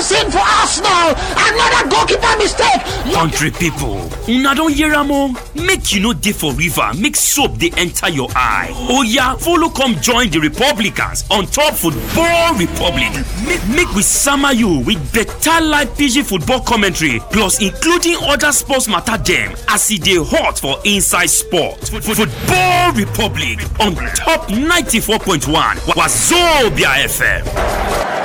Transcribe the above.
sin for Arsenal. Another goalkeeper mistake. Country people, una don hear am o? Make you no dey for river, make soap dey enter your eye. Oya, follow come join the Republicans on top Football Republic. Make, make we sama you with better live PG football commentary plus including other sports matter dem as e dey hot for inside sport. Football Republic on top 94.1 Wazobia FM.